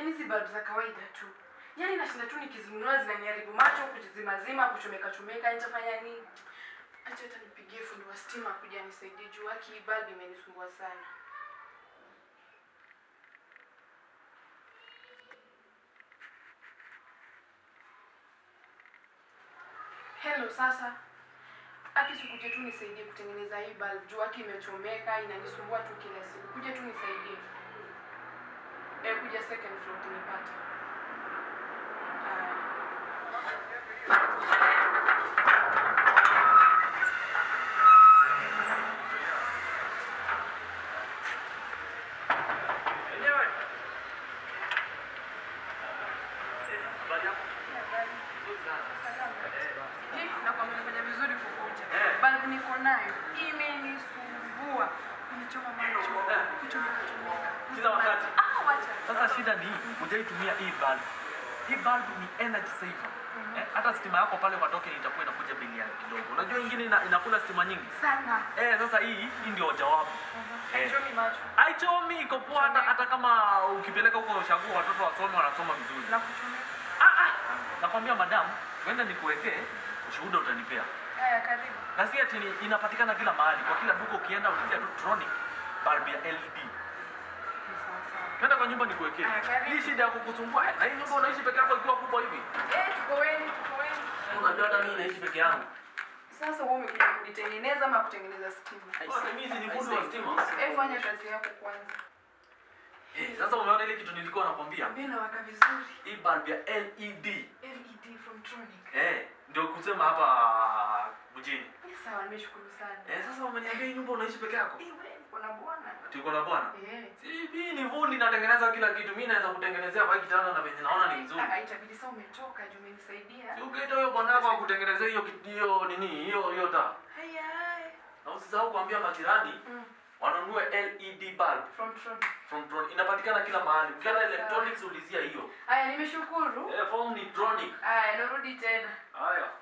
Yaani hizi bulb za kawaida tu. Yaani nashinda tu nikizinunua zinaniharibu macho, kujizimazima, kuchomeka chomeka, nitafanya nini? Acha hata nipigie fundi wa stima kuja anisaidie juu haki hii bulb imenisumbua sana. Hello sasa. Aki sikuje tu nisaidie kutengeneza hii bulb juu haki imechomeka, inanisumbua tu kila siku. Kuja tu nisaidie. Eh, kuja second floor kunipata. Aya. Enyewe. Habari yako? Nzuri sana. Hii nakwambia nimefanya vizuri kukuja. Eh. Bulb niko nayo imenisumbua. Kunichoma macho, Eh. kuchomeka chomeka. Kila wakati. Ah, wacha. Sasa shida ni hujaitumia hii bulb. Hii bulb ni energy saver. Eh, hata stima yako pale kwa token itakuwa inakuja bei ya kidogo. Unajua ingine ina, inakula stima nyingi. sana. Eh, sasa hii hii ndio jawabu. Eh. Haichomi macho. Haichomi iko poa hata, hata kama ukipeleka huko ushago watoto wasome wanasoma vizuri. Na kuchomeka. Ah ah. Nakwambia madam, wenda nikuwekee ushuhuda utanipea. Haya, karibu. Na si ati ni- inapatikana kila mahali. Kwa kila duka ukienda ulizia tu Tronic bulb ya LED. Ni sawa sawa. Twenda kwa nyumba nikuwekee. Aya, karibu. Hii shida ya kukusumbua. Na hii nyumba unaishi peke yako ikiwa kubwa hivi. Eh, tuko wengi, tuko wengi. Unajua hata mimi naishi peke yangu. Sasa wewe umekuja kunitengeneza ama kutengeneza stima? Bwana mimi si ni fundi wa stima. Eh, fanya kazi yako kwanza. Eh, Sasa umeona ile kitu nilikuwa nakwambia? Mimi nawaka vizuri. Hii bulb ya LED. LED from Tronic. Eh, ndio kusema hapa mjini. Eh, sawa, nimeshukuru sana. Eh, sasa umeniambia hii nyumba unaishi peke yako? Eh, wewe niko na bwana. Tuko na bwana. Eh. Si mimi ni fundi natengeneza kila kitu. Mimi naweza kutengenezea kwa hii kitanda na venye naona ni mzuri. Ah, itabidi sasa umetoka juu umenisaidia. Si ukiita huyo bwana wako akutengenezea hiyo kit- hiyo nini? Hiyo hiyo taa. Haya. Na usisahau kuambia majirani Mm. wanunue LED bulb From Tronic. from Tron. Inapatikana kila mahali. Ukienda Sawa. electronics ulizia hiyo. Haya, nimeshukuru. Eh, form ni Tronic. Haya, narudi tena. Haya.